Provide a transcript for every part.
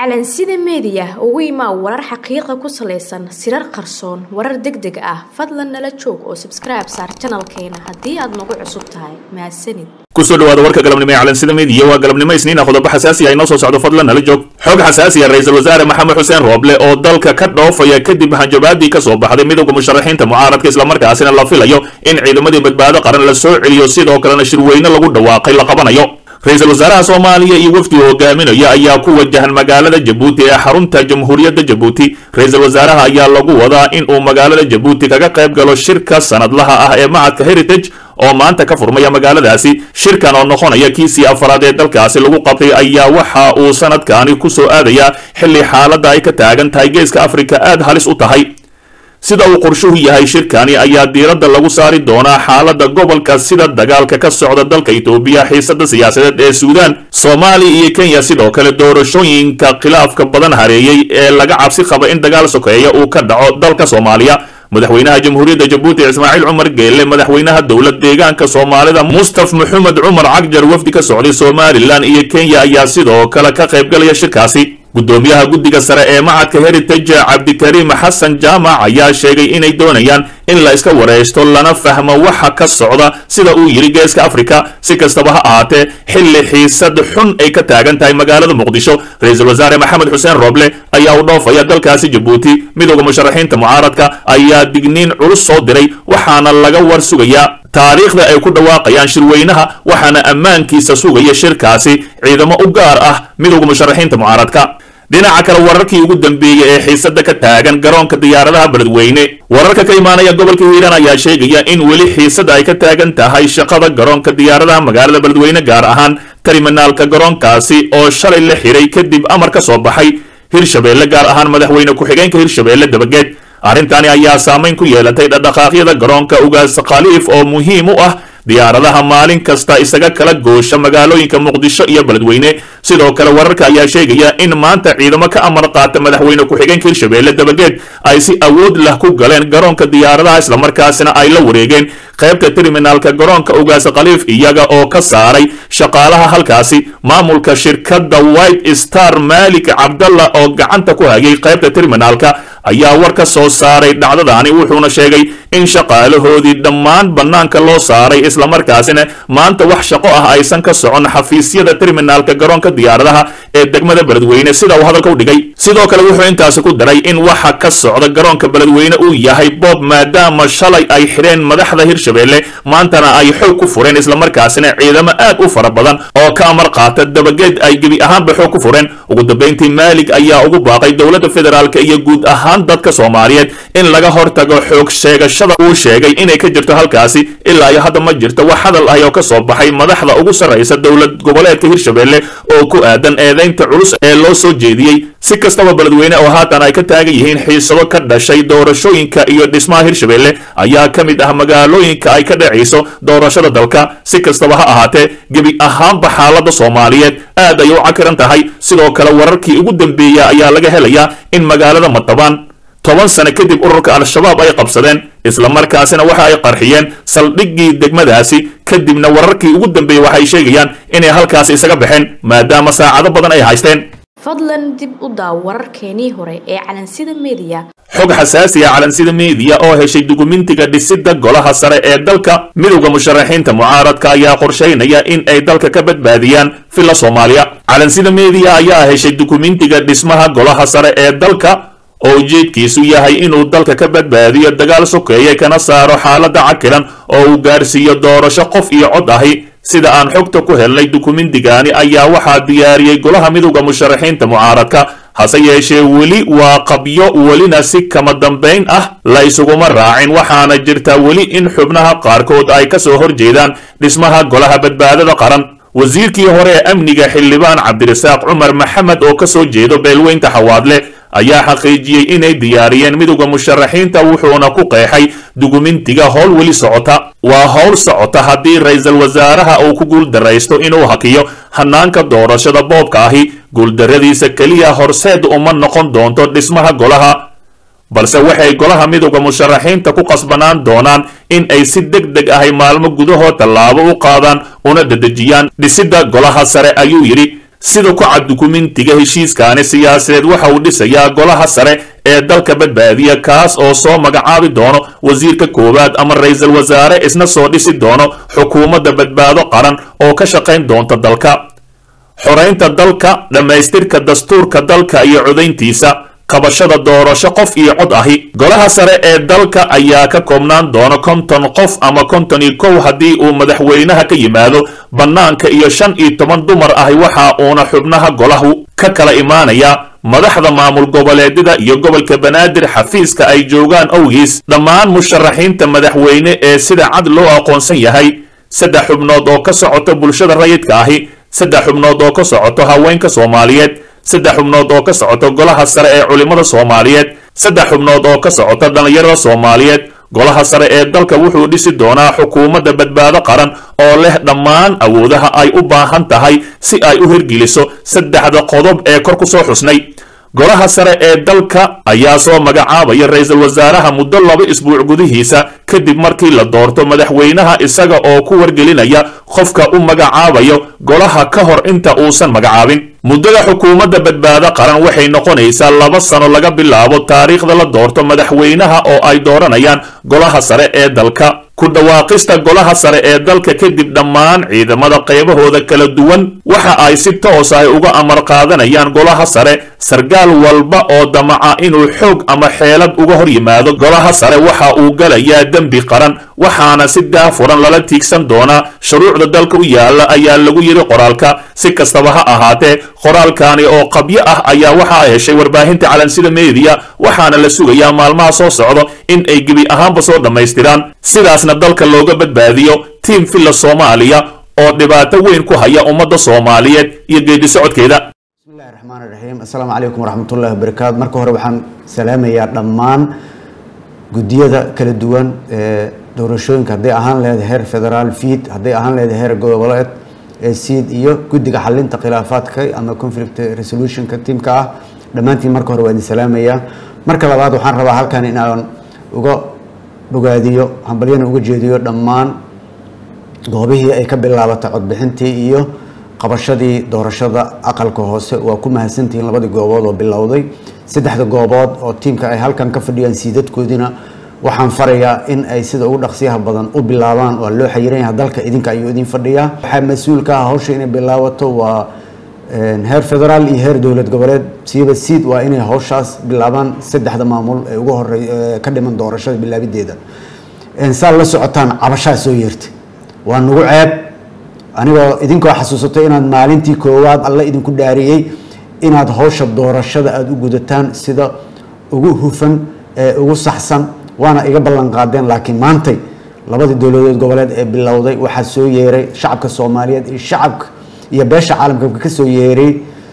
calansida meediya ugu imaa warar xaqiiqa ku salaysan sirar qarsoon warar deg deg ah fadlan nala joog oo sabskribe saar janalkeena haddii aad nagu cusub tahay mahadsanid kusoo dhawaada warka galabnimo ee calansida meediya waa galabnimo isniina qodobo xasaasi ah inoo soo socdo fadlan nala joog xog xasaasi ah ra-iisul wasaare maxamed xuseen rooble oo dalka ka dhoofaya kadib hanjabaadii ka soo baxday midowda musharaxiinta mucaaradka islamarkaasina la filayo in ciidamadii badbaado qaran la soo celiyo sidoo kalena shirweyne lagu dhawaaqay la qabanayo ra-iisul wasaaraha soomaaliya iyo wafdigu hogaaminaya ayaa ku wajahan magaalada jabuuti ee xarunta jamhuuriyadda jabuuti ra-iisul wasaaraha ayaa lagu wadaa in uu magaalada jabuuti kaga qayb galo shirka sanadlaha ah ee macadka heritage oo maanta ka furmaya magaaladaasi shirkan oo noqonaya kiisii afaraad ee dalkaasi lagu qabtay ayaa waxa uu sanadkaani ku soo aadayaa xilli xaaladda ay ka taagan tahay geeska afrika aada halis u tahay sida uu qorshuhu yahay shirkani ayaa diiradda lagu saari doonaa xaaladda gobolka sida dagaalka ka socda dalka itoobiya xiisada siyaasadeed ee suudaan soomaaliya iyo kenya sidoo kale doorashooyinka khilaafka badan hareeyey ee laga cabsi qaba in dagaal sokeeya uu ka dhaco dalka soomaaliya madaxweynaha jamhuuriyadda jabuuti ismaaciil cumar geelle madaxweynaha dowlad deegaanka soomaalida mustaf maxamed cumar cagjar wafdi ka socday somalilan iyo kenya ayaa sidoo kale ka qaybgalaya shirkaasi guddoomiyaha guddiga sare ee macadka heritage cabdikariim xasan jaamac ayaa sheegay inay doonayaan in la iska wareysto lana fahmo waxa ka socda sida uu yidhi geeska afrika si kastaba ha ahaatee xilli xiisad xun ay ka taagan tahay magaalada muqdisho ra-iisul wasaare maxamed xuseen rooble ayaa u dhoofaya dalkaasi jabuuti midowda musharaxiinta mucaaradka ayaa digniin culus soo diray waxaana laga war sugayaa taariikhda ay ku dhawaaqayaan shirweynaha waxaana ammaankiisa sugaya shirkaasi ciidamo u gaar ah midowda musharaxiinta mucaaradka dhinaca kale wararkii ugu dambeeyey ee xiisada ka taagan garoonka diyaaradaha beledweyne wararka ka imaanaya gobolka hiiraan ayaa sheegaya in weli xiisada ay ka taagan tahay shaqada garoonka diyaaradaha magaalada beledweyne gaar ahaan terminaalka garoonkaasi oo shalay la xiray kadib amar ka soo baxay hirshabeelle gaar ahaan madaxweyne ku-xigeenka hirshabeelle dabageed arrintani ayaa saamayn ku yeelatay dhadhaqaaqyada garoonka ugaas khaliif oo muhiim u ah diyaaradaha maalin kasta isaga kala goosha magaalooyinka muqdisho iyo beledweyne sidoo kale wararka ayaa sheegaya in maanta ciidamo ka amar qaata madaxweyne ku-xigeenka hirshabeelle dabageed ay si awood lah ku galeen garoonka diyaaradaha islamarkaasina ay la wareegeen qaybta terminaalka garoonka ugaas khaliif iyaga oo ka saaray shaqaalaha halkaasi maamulka shirkadda white star maalik cabdalla oo gacanta ku hayay qaybta terminaalka ayaa war ka soo saaray dhacdadaani wuxuuna sheegay in shaqaalahoodii dhammaan bannaanka loo saaray islamarkaasina maanta wax shaqo ah aysan ka socon xafiisyada terminaalka garoonka diyaaradaha ee degmada beledweyne sida uu hadalka u dhigay sidoo kale wuxuu intaasi ku daray in waxa ka socda garoonka beledweyne uu yahay boob maadaama shalay ay xidheen madaxda hirshabeelle maantana ay xoog ku fureen islamarkaasina ciidamo aad u fara badan oo ka amar qaata dabageed ay gebi ahaanba xoog ku fureen ugu dambayntii maalig ayaa ugu baaqay dowladda federaalk iyo guud ahaan dadka soomaaliyeed in laga hortago xoog sheegashada uu sheegay inay ka jirto halkaasi ilaa iyo hadda ma jirto wax hadal ah oo ka soo baxay madaxda ugu sarraysa dowlad goboleedka hirshabeelle oo ku aadan eedaynta culus ee loo soo jeediyey si kastaba beledweyne oo haatan ay ka taagan yihiin xiisado ka dhashay doorashooyinka iyo dhismaha hirshabeelle ayaa ka mid ah magaalooyinka ay ka dhacayso doorashada dalka si kastaba ha ahaatee gebi ahaanba xaaladda soomaaliyeed aad ay u cakiran tahay sidoo kale wararkii ugu dambeeya ayaa laga helayaa in magaalada matabaan toban sano kadib ururka al-shabaab ay qabsadeen islamarkaasina waxa ay qarxiyeen saldhiggii degmadaasi kadibna wararkii ugu dambeeyey waxay sheegayaan inay halkaasi isaga baxeen maadaama saacado badan ay haysteen fadlan dib u daaw wararkeenii hore ee calansida meediya xog xasaasi ah calansida meediya oo heshay dukumentiga dhisidda golaha sare ee dalka midowda musharaxiinta mucaaradka ayaa qorshaynaya in ay dalka ka badbaadiyaan villa soomaaliya calansida meediya ayaa heshay dukumentiga dhismaha golaha sare ee dalka oo ujeedkiisu yahay inuu dalka ka badbaadiyo dagaal sokeeye kana saaro xaaladda cakilan oo uu gaarsiiyo doorasho qof iyo cod ahi sida aan xogta ku helnay dukumentigani ayaa waxaa diyaariyey golaha midowda musharaxiinta mucaaradka hase yeeshee weli waa qabyo welina si kama dambayn ah la isuguma raacin waxaana jirta weli in xubnaha qaarkood ay ka soo horjeedaan dhismaha golaha badbaadada qaran wasiirkii hore ee amniga xildhibaan cabdirasaaq cumar maxamed oo ka soo jeedo beelweynta xawaadle ayaa xaqiijiyey inay diyaariyeen midowda musharaxiinta wuxuuna ku qeexay dukumentiga howl weli socota waa howl socota haddii ra-iisul wasaaraha uu ku guuldaraysto inuu hakiyo hanaanka doorashada boobka ahi guuldarradiisa keliya horseed uma noqon doonto dhismaha golaha balse waxay golaha midowda musharaxiinta ku qasbanaan doonaan in ay si deg deg ahay maalmo gudahood tallaabo u qaadaan una dedejiyaan dhisidda golaha sare ayuu yidhi sida ku cad dukumentiga heshiiskaani siyaasadeed waxa uu dhisayaa golaha sare ee dalka badbaadiya kaas oo soo magacaabi doono wasiirka koowaad ama ra-iisul wasaare isna soo dhisi doono xukuumadda badbaado qaran oo ka shaqayn doonta dalka xoraynta dalka dhammaystirka dastuurka dalka iyo codayntiisa qabashada doorasho qof iyo cod ahi golaha sare ee dalka ayaa ka koobnaan doona konton qof ama konton iyo kow haddii uu madaxweynaha ka yimaado bannaanka iyo shan iyo toban dumar ahi waxa uuna xubnaha golahu ka kala imaanaya madaxda maamul goboleedyada iyo gobolka banaadir xafiiska ay joogaan owgiis dhammaan musharaxiinta madaxweyne ee sida cad loo aqoonsan yahay saddex xubnood oo ka socota bulshada rayidka ahi saddex xubnood oo ka socoto haweenka soomaaliyeed saddex xubnood oo ka socoto golaha sare ee culimmada soomaaliyeed saddex xubnood oo ka socota dhallinyarada soomaaliyeed golaha sare ee dalka wuxuu dhisi doonaa xukuumadda badbaado qaran oo leh dhammaan awoodaha ay u baahan tahay si ay u hirgeliso saddexda qodob ee kor ku soo xusnay golaha sare ee dalka ayaa soo magacaabaya ra-iisul wasaaraha muddo laba isbuuc gudihiisa kadib markii la doorto madaxweynaha isaga oo ku wargelinaya qofka u magacaabayo golaha ka hor inta uusan magacaabin muddada xukuumadda badbaado qaran waxay noqonaysaa laba sano laga bilaabo taariikhda la doorto madaxweynaha oo ay dooranayaan golaha sare ee dalka ku dhawaaqista golaha sare ee dalka kadib dhammaan ciidamada qaybahooda kala duwan waxa ay si toos ah uga amar qaadanayaan golaha sare sargaal walba oo damaca inuu xoog ama xeelad uga hor yimaado golaha sare waxa uu galayaa dembi qaran waxaana si daafuran lala tiigsan doonaa shuruucda dalka u yaala ayaa lagu yidhi qoraalka si kastaba ha ahaatee qoraalkani oo qabyo ah ayaa waxaa heshay warbaahinta calansida meediya waxaana la sugayaa maalmaha soo socdo in ay gebi ahaanba soo dhammaystiraan sidaasna dalka looga badbaadiyo tiim villa soomaaliya oo dhibaato weyn ku haya ummadda soomaaliyeed iyo geedi socodkeeda bismillahi raxmaan raxiim assalaamu calaykum waraxmatullahi wabarakaatu marka hore waxaan salaamayaa dhammaan guddiyada kala duwan ee doorashooyinka hadday ahaan lahayd heer federaal fiid hadday ahaan lahayd heer goboleed ee siid iyo guddiga xalinta khilaafaadka ama conflict resolutionka tiimka ah dhammaantiin marka hore waa idin salaamayaa marka labaad waxaan rabaa halkan in aan uga bogaadiyo hambalyana uga jeediyo dhammaan goobihii ay ka bilaabatay codbixintii iyo qabashadii doorashada aqalka hoose waa ku mahadsantihiin labadii goobood oo bilowday saddexda goobood oo tiimka ay halkan ka fadhiyaan siidadkoodiina waxaan farayaa in ay sida ugu dhaqsiyaha badan u bilaabaan waa loo xayiran yahay dalka idinka ayuu idin fadhiyaa waxaa mas-uulka ah hawsha inay bilaabato waa heer federaal iyo heer dowlad goboleed siiba siid waa inay hawshaas bilaabaan saddexda maamul ee ugu horey ka dhiman doorashada bilaabideeda saa la socotaan cabashaa soo yeertay waa nagu ceeb anigoo idinkoo xasuusato inaad maalintii koowaad alle idinku dhaariyey inaad hawsha doorashada aada u gudataan sida ugu hufan ee ugu saxsan waana iga ballan qaadeen laakiin maantay labadii dowladood goboleed ee bilowday waxaa soo yeeray shacabka soomaaliyeed iyo shacabka iyo beesha caalamka ka soo yeeray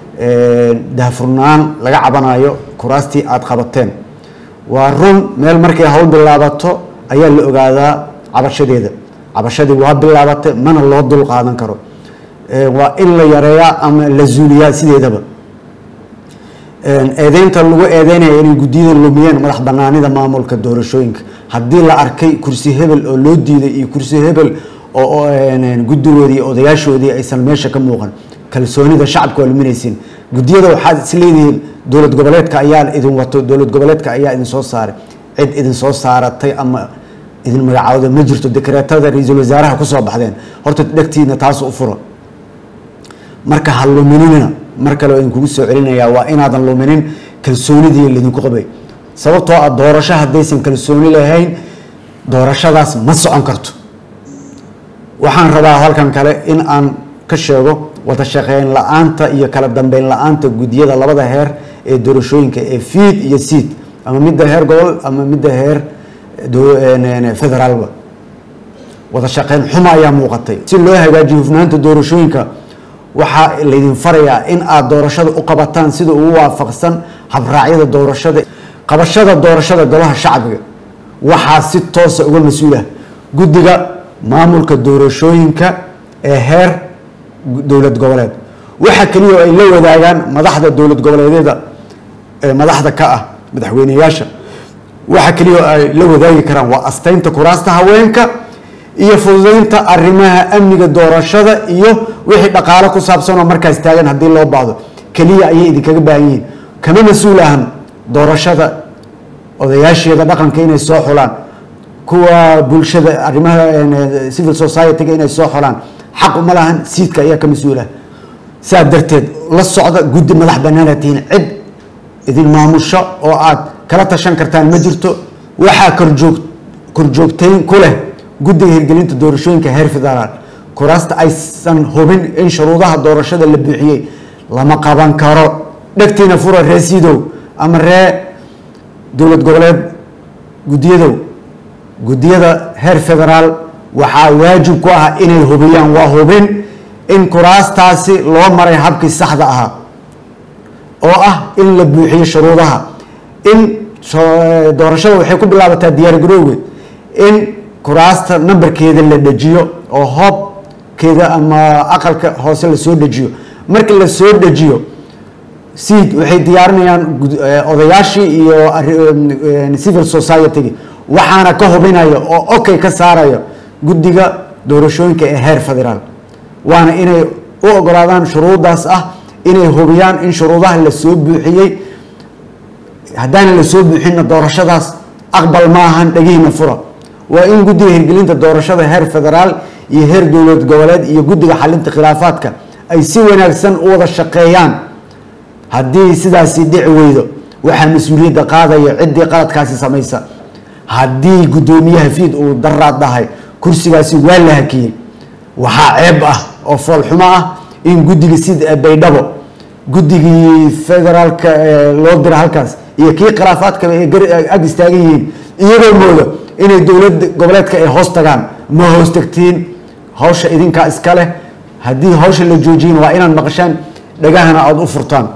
daahfurnaan laga cabanayo kuraastii aada qabateen waa run meel markay hawl bilaabato ayaa la ogaadaa cabashadeeda cabashadii waa bilaabatay mana loo dul qaadan karo waa in la yareeyaa ama la zuuliyaa sideedaba eedeynta lagu eedeynaya inay guddiyada lumiyeen madax banaanida maamulka doorashooyinka haddii la arkay kursi hebel oo loo diiday iyo kursi hebel oo guddigoodii iyo odayaashoodii aysan meesha ka muuqan kalsoonida shacabka waa luminaysiin guddiyada waxaad isleedihiin dowlad goboleedka ayaa idin wato dowlad goboleedka ayaa idin soo saaray cid idin soo saaratay ama idin magacaawda ma jirto dekreetada ra-iisul wasaaraha kusoo baxdeen horta dhegtiina taas u furo marka ha luminina mar kale waa idinkugu soo celinayaa waa inaadan luminin kalsoonidii laydinku qabay sababtoo ah doorasho haddaysan kalsooni lahayn doorashadaas ma socon karto waxaan rabaa halkan kale in aan ka sheego wada shaqeyn la-aanta iyo kala dambeyn la-aanta guddiyada labada heer ee doorashooyinka ee fiid iyo siid ama midda heer gobol ama midda heer federaalba wada shaqeyn xuma ayaa muuqatay si loo hagaajiyo hufnaanta doorashooyinka waxaa laydin farayaa in aada doorashada u qabataan sida ugu waafaqsan habraacyada doorashada qabashada doorashada golaha shacbiga waxaa si toosa uga mas-uulah guddiga maamulka doorashooyinka ee heer dowlad goboleed waxa keliya oo ay la wadaagaan madaxda dowlad goboleedyada ee madaxda ka ah madaxweyneyaasha waxa keliya oo ay la wadaagi karaan waa asteynta kuraasta haweenka iyo fududeynta arrimaha amniga doorashada iyo wixii dhaqaalo ku saabsan oo markaas taagan haddii loo baahdo keliya ayay idinkaga baahan yihiin kama mas-uul ahan doorashada odayaasheeda dhaqanka inay soo xulaan kuwa bulshada arrimaha civil society-ga inay soo xulaan xaq uma lahan siidka ayaa ka mas-uul ah saa darteed la socda guddi madax banaana tihiin cid idin maamusho oo aad kala tashan kartaan ma jirto waxaa korjoog korjoogtayn ku leh guddiga hirgelinta doorashooyinka heer federaal kuraasta aysan hubin in shuruudaha doorashada la buuxiyey lama qaban karo dhegtiina fura ree sidow ama ree dowlad goboleed guddiyadow guddiyada heer federaal waxaa waajib ku ah inay hubiyaan waa hubin in kuraastaasi loo maray habkii saxda ahaa oo ah in la buuxiyo shuruudaha in doorashada waxay ku bilaabataa diyaargarowge in kuraasta nambarkeeda la dejiyo oo hoobkeeda ama aqalka hoose lasoo dejiyo markii lasoo dejiyo seed waxay diyaarinayaan odayaashii iyo civil society-gi waxaana ka hubinaya oo okay ka saaraya guddiga doorashooyinka ee heer federaal waana inay u ogolaadaan shuruudaas ah inay hubiyaan in shuruudaha lasoo buuxiyey haddaana lasoo buuxinna doorashadaas aqbal ma ahan dhagihiina fura waa in guddiga hirgelinta doorashada heer federaal iyo heer dowlad goboleed iyo guddiga xalinta khilaafaadka ay si wanaagsan u wada shaqeeyaan haddii sidaasi dhici weydo waxaa mas-uuliyadda qaadaya ciddii qaladkaasi samaysa haddii guddoomiyaha fiid uu daraad dhahay kursigaasi waa la hakiyey waxaa ceeb ah oo foolxumo ah in guddiga sida baydhabo guddigii federaalka loo dira halkaas iyo kii khilaafaadkaba ay ag istaagan yihiin iyagoo mooda inay dowlad goboleedka ay hoos tagaan ma hoos tagtiin hawsha idinkaa iska leh haddii hawsha la joojiyin waa inaad maqashaan dhagahana aada u furtaan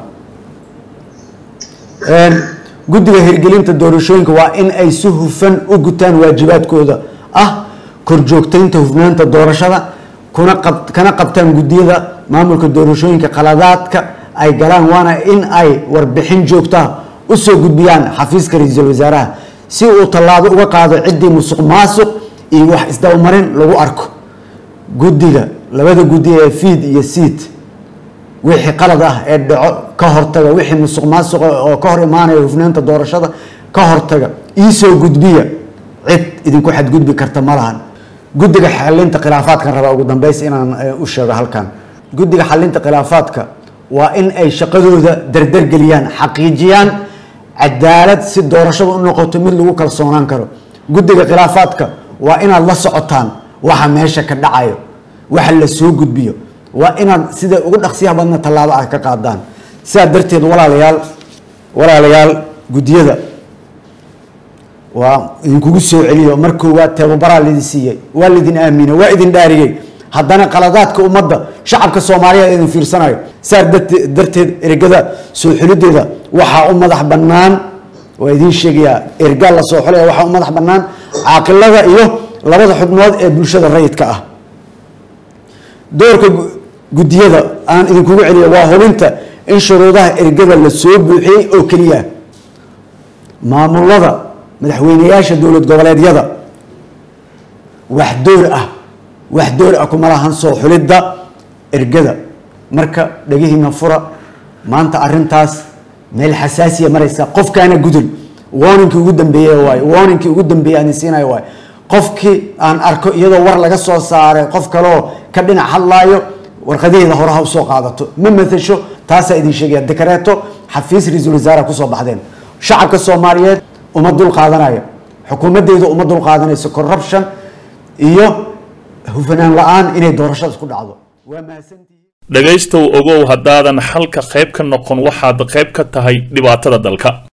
guddiga hirgelinta doorashooyinka waa in ay si hufan u gutaan waajibaadkooda ah korjoogtaynta hufnaanta doorashada kuna qab kana qabtaan guddiyada maamulka doorashooyinka qaladaadka ay galaan waana in ay warbixin joogtaa usoo gudbiyaan xafiiska ra-iisul wasaaraha si uu tallaabo uga qaado ciddii musuq maasuq iyo wax isdabamarin lagu arko guddiga labada guddi ee fiid iyo siid wixii qalad ah ee dhaco ka hortaga wixii musuq maasuqa oo ka hor imaanaya hufnaanta doorashada ka hortaga iisoo gudbiya cid idinku xadgudbi karta ma lahan guddiga xalinta khilaafaadkan rabaa ugu dambeys inaan u sheego halkan guddiga xalinta khilaafaadka waa in ay shaqadooda dardargeliyaan xaqiijiyaan cadaalad si doorashada u noqoto mid lagu kalsoonaan karo guddiga khilaafaadka waa inaad la socotaan waxa meesha ka dhacayo waxa la soo gudbiyo waa inaad sida ugu dhaqsiyaha badna tallaabo ah ka qaadaan sidaa darteed walaalayaal walaalayaal guddiyada waa idinkugu soo celiyo mar koowaad tababaraa laidin siiyey waa laidin aaminay waa idin dhaariyey haddana qaladaadka ummadda shacabka soomaaliya idin fiirsanayo saa darteed ergada soo xulideeda waxaa u madax bannaan waa idiin sheegayaa ergaa la soo xulaya waxaa u madax bannaan caaqilada iyo labada xubnood ee bulshada rayidka ah doorka guddiyada aan idinkugu celiya waa hubinta in shuruudaha ergada la soo buuxiyey oo keliya maamulada madaxweyneyaasha dowlad goboleedyada wax door ah wax door ah kuma lahan soo xulidda ergada marka dhagihiina fura maanta arintaas meel xasaasiya maraysa qofkaana gudul warningkii ugu dambeeye waay warningkii ugu dambeeye aan siinayo waay qofkii aan arko iyadoo war laga soo saaray qof kaleoo ka dhinac hadlaayo warqadaheeda hore ha usoo qaadato ma matasho taasaa idin sheegaya dekareeto xafiis ra-iisul wasaare kusoo baxdeen shacabka soomaaliyeed uma dul qaadanayo xukuumaddeedu uma dul qaadanayso corruption iyo hufanaan la-aan inay doorashada isku dhacdo waa mahadsantihiin dhegaystow ogow haddaadan xalka qayb ka noqon waxaad qayb ka tahay dhibaatada dalka